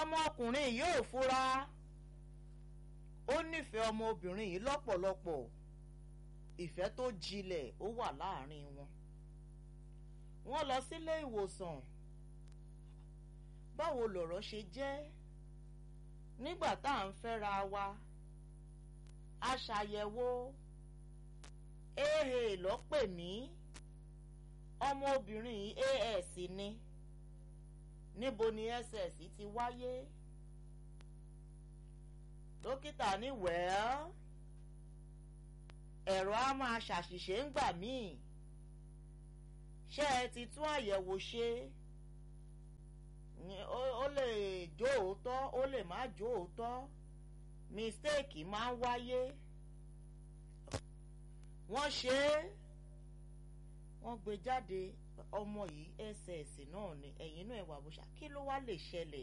ọmọkùnrin yìí ò fura ó nífẹ̀ẹ́ ọmọbìnrin yìí lọ́pọ̀lọpọ̀ ìfẹ́ tó jinlẹ̀ ó wà láàrin wọn wọ́n lọ sílé ìwòsàn báwo lọ̀rọ̀ ṣe jẹ́ nígbà tá à ń fẹ́ra wa a ṣàyẹ̀wò ehe lọ́pẹ̀ mí ọmọbìnrin yìí as ni níbo ni ss ti wáyé dókítà ní wẹ́ẹ́ ẹ̀rọ á máa ṣàṣìṣe ń gbà míì ṣé ẹ ti tún àyẹ̀wò ṣe ó lè jó òótọ́ ó lè má jó òótọ́ mistake máa ń wáyé wọ́n ṣe é wọ́n gbé jáde ọmọ yìí ss náà ni ẹ̀yìn náà ẹ̀wà bó ṣá kí ló wá lè ṣẹlẹ̀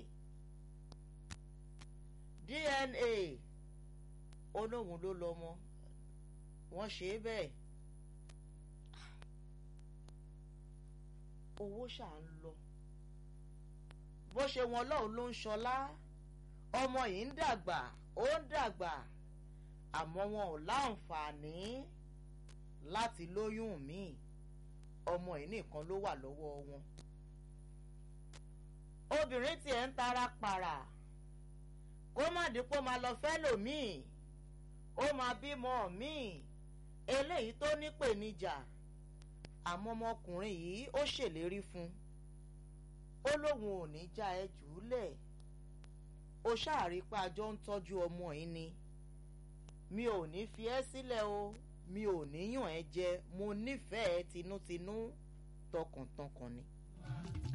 dna olóhùn ló lọ́mọ wọ́n ṣe é bẹ́ẹ̀ owó ṣà ń lọ bó ṣe wọn lọ́hùn ló ń ṣọlá ọmọ yìí ń dàgbà ó ń dàgbà àmọ́ wọn ò láǹfààní láti lóyún míì ọmọ yìí nìkan ló wà lọ́wọ́ wọn obìnrin tiẹ̀ ń tara pàrà kó má dípò máa lọ fẹ́ lòmíì ó máa bímọ míì eléyìí tó nípèníjà àmọ́ ọmọkùnrin yìí ó ṣèlérí fún ó lóun ò ní já ẹ jù ú lẹ̀ ó ṣàrí pa àjọ ń tọ́jú ọmọ yìí ni mi ò ní fi ẹ́ sílẹ̀ o mi ò ní yàn ẹ́ jẹ mo nífẹ̀ẹ́ tinútinú tọkàntọkàn ni.